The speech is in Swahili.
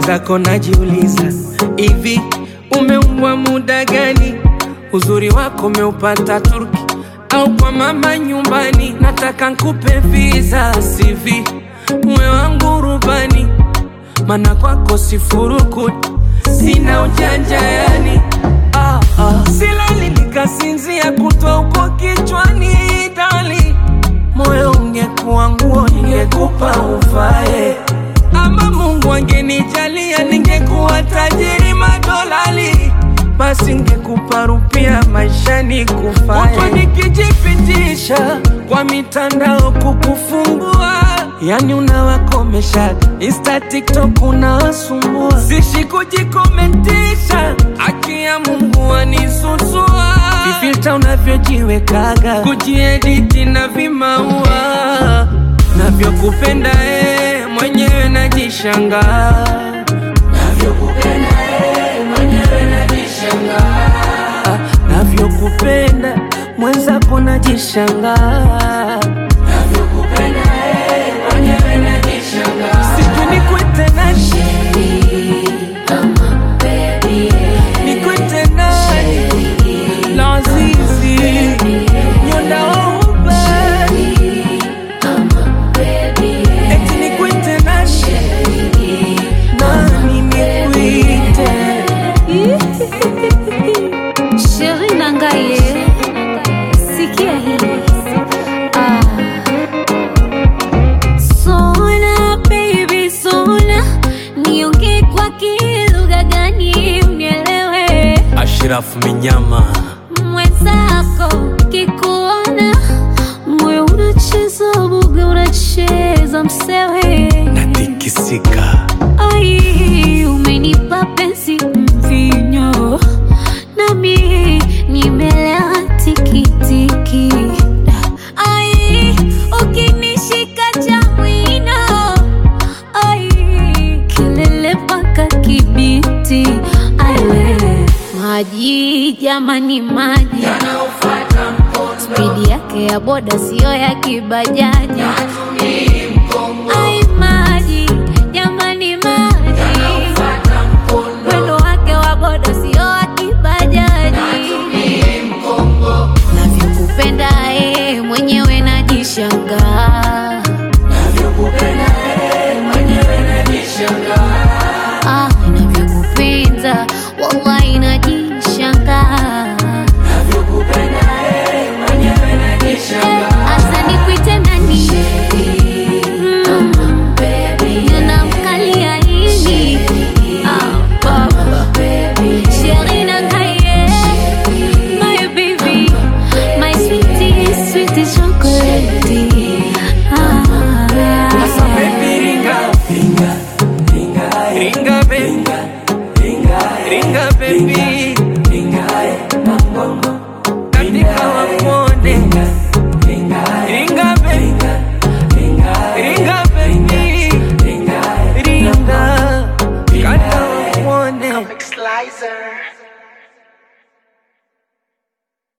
mwenzako najiuliza, hivi umeumbwa muda gani? Uzuri wako umeupata Turki au kwa mama nyumbani? Nataka nkupe visa CV, mwe wangu rubani, mana kwako sifurukuti, sina ujanja yani ah, ah. Silali nikasinzia kutwa huko kichwani dali, moyo ungekuwa nguo ningekupa uvae ama Mungu angenijalia ningekuwa tajiri madolali, basi ngekupa rupia maishani kufae. Huku nikijipitisha kwa mitandao kukufungua, yani unawakomesha Insta, TikTok unawasumbua, sishi kujikomentisha, haki ya Mungu anisusua, vifilta unavyojiwekaga, kujiediti na vimaua navyokupenda eh, mwenyewe najishangaa navyokupenda eh, mwenyewe najishangaa ah, navyokupenda mwenzako najishangaa navyokupenda eh, mwenyewe najishangaa sijui nikwite nani nikwite nani lazizi nyondaouba eti nikwite nani nani nikwite Sheri Nangaye, sikia hili. Ah. Sona baby sona, niongee kwa kilugha gani unielewe? Ashirafu Minyama Mwenzako kikuona, moyo unacheza buga, unacheza msewe. natikisika Ai, umenipa penzi mvinyo, nami nimelewa tikitiki. Ai, ukinishika cha mwino, ai, kelele mpaka Kibiti. Ai, we, maji jamani, maji spidi yake ya boda siyo ya kibajaji. Ai, maji jamani, maji mwendo wake wa boda sio wa kibajaji. Navyokupenda